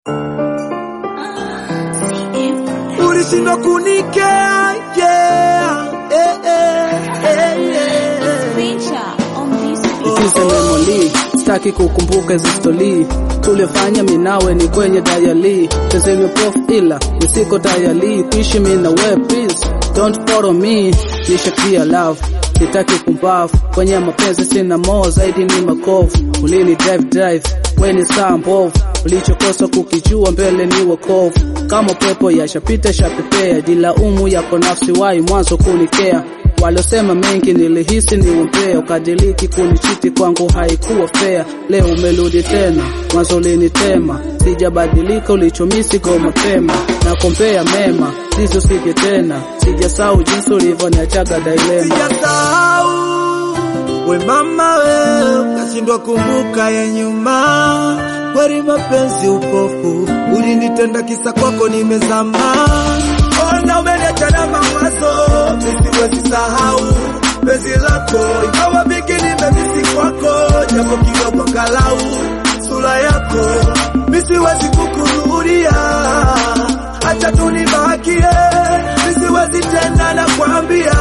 ulishindwa kunikea yeah. eh, eh, eh, yeah. Ikize memoli sitaki kukumbuka hizo stori tuliofanya minawe ni kwenye dayali tezeme prof ila nisiko dayali kuishi mi na we please don't follow me nishakia love sitaki kumbavu kwenye mapenzi sina mo zaidi ni makovu ulini drive drive weni saa mbovu ulichokosa kukijua mbele ni wakovu kama pepo yashapita shapepea jilaumu yako nafsi wai mwanzo kunikea Walosema mengi nilihisi ni umbea, ukadiliki kunichiti kwangu haikuwa fair. Leo umerudi tena, mwanzo ulinitema, sijabadilika ulichomisi go mapema, na kompea mema sizo sije tena, sijasahau jinsi ulivyoniachaga dilema. Sijasahau we mama we ukashindwa kumbuka ya nyuma, kweli mapenzi upofu, ulinitenda kisa kwako nimezama. Ona umeniacha na mawazo, misiwezi sahau penzi lako, ingawa vingi nimemisi kwako, japo kidogo angalau sura yako misiwezi kukurudia, acha tunibakie, misiwezi tena nakwambia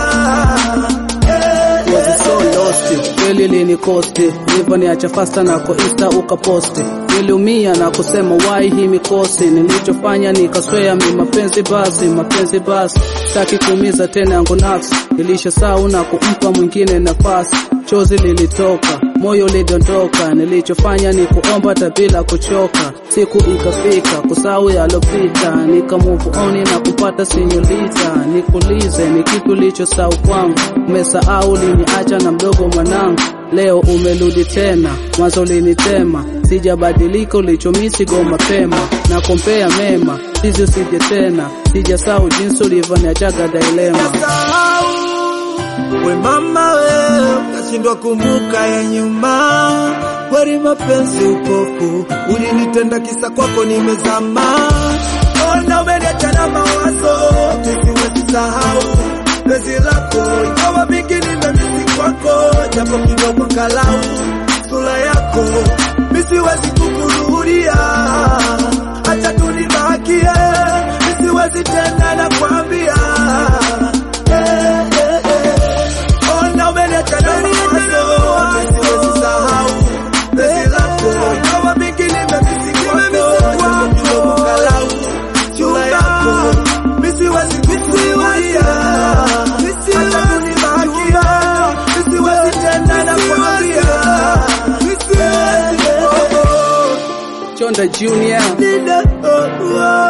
was so lost kweli linikosti ulivyoniacha fasta nako insta ukaposti niliumia na kusema wai hii mikosi nilichofanya nikaswea mi mapenzi basi mapenzi basi sitaki kuumiza tena yangu nafsi nilisha sau na kumpa mwingine nafasi chozi lilitoka moyo ulidondoka nilichofanya ni kuomba hata bila kuchoka siku ikafika kusahau yalopita nika move on na kupata sinyolita nikulize ni kipi ulichosahau kwangu umesahau uliniacha na mdogo mwanangu leo umerudi tena mwanzo ulinitema sijabadilika ulichomisi go mapema na kompea mema sisi usije tena sijasahau jinsi ulivyoniachaga dilema Sahau we mama we ukashindwa kumbuka ya nyuma, kweli mapenzi upofu, ulinitenda kisa kwako nimezama. Ona umeniacha na mawazo, misiwezi sahau penzi lako, ingawa vingi nimemisi kwako, japo kidogo angalau sura yako misiwezi kukurudia, acha tunibakie, misiwezi tena nakwambia Eh, eh, eh. Ona umeniacha na mawazo, misiwezi sahau penzi lako, ingawa vingi nimemisi kwako, japo kidogo angalau sura yako misiwezi kukurudia, acha tunibakie, misiwezi tena nakwambia Chonda Junior Nina- oh, oh.